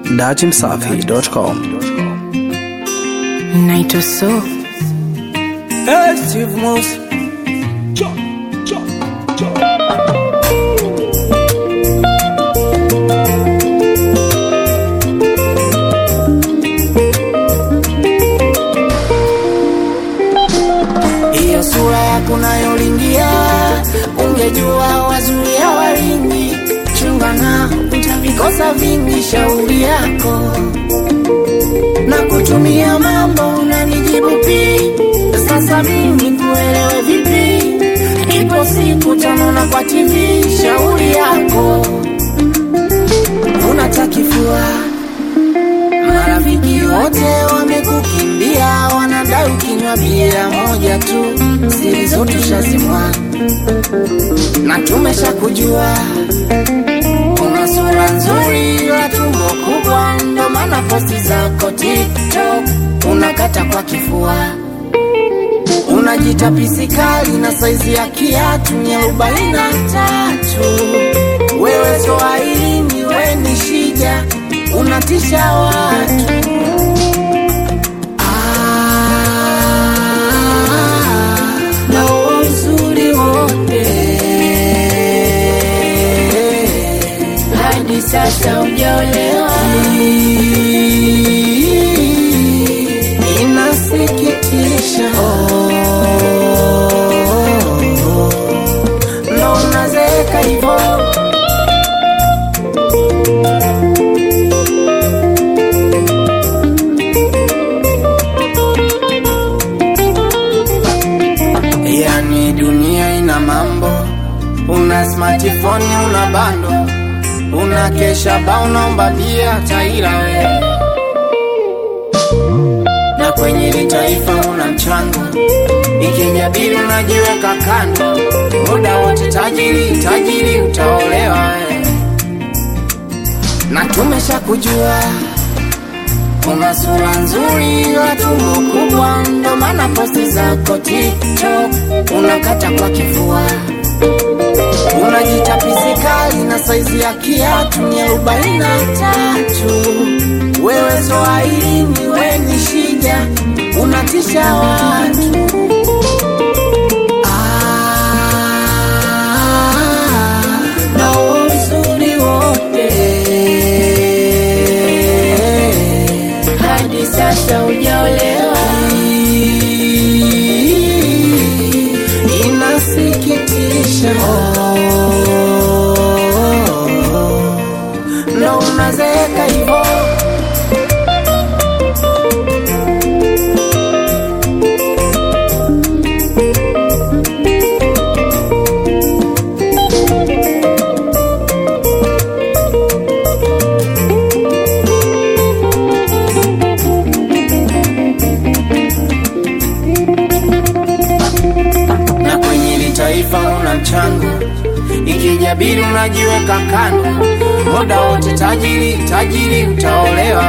datimsafi.com. naitwa so Hey, Steve Mouse. Hiyo sura yako nayolingia, ungejua wazuia walingi, chunga na utavikosa vingi, shauri yako na kutumia mambo unanijibu pi sasa mimi kuelewe vipi ipo siku tanona kwa tv shauri yako unatakifua marafiki wote wamekukimbia wanadai ukinywa bia moja tu siri zote ushazimwa na tumesha kujua una sura nzuri la tumbo kubwa, ndo maana posti zako TikTok unakata kwa kifua, unajita pisikali na saizi ya kiatu ni arobaini na tatu. Wewe Swahilini, we ni shija, unatisha watu Ah, na huo uzuri wote hadi sasa ujaolewa. Inasikitisha ndo unazeeka hivo. Yani dunia ina mambo, una smartphone, una bando, una kesha ba, unaomba bia taira we, na kwenye hili taifa una mchango, ikijabili unajiweka kando, muda wote tajiri tajiri, utaolewa we, na tumesha kujua una sura nzuri la tumbo kubwa, ndo maana posti zako TikTok unakata kwa kifua, unajita pisikali na saizi ya kiatu ni arobaini na tatu. Wewe Swahilini, we ni shija, unatisha watu Ah, na huo uzuri wote hadi sasa ujaolewa. Inasikitisha ndo unazeeka hivo. na kwenye hili taifa una mchango, ikijabili unajiweka kando, muda wote tajiri tajiri, utaolewa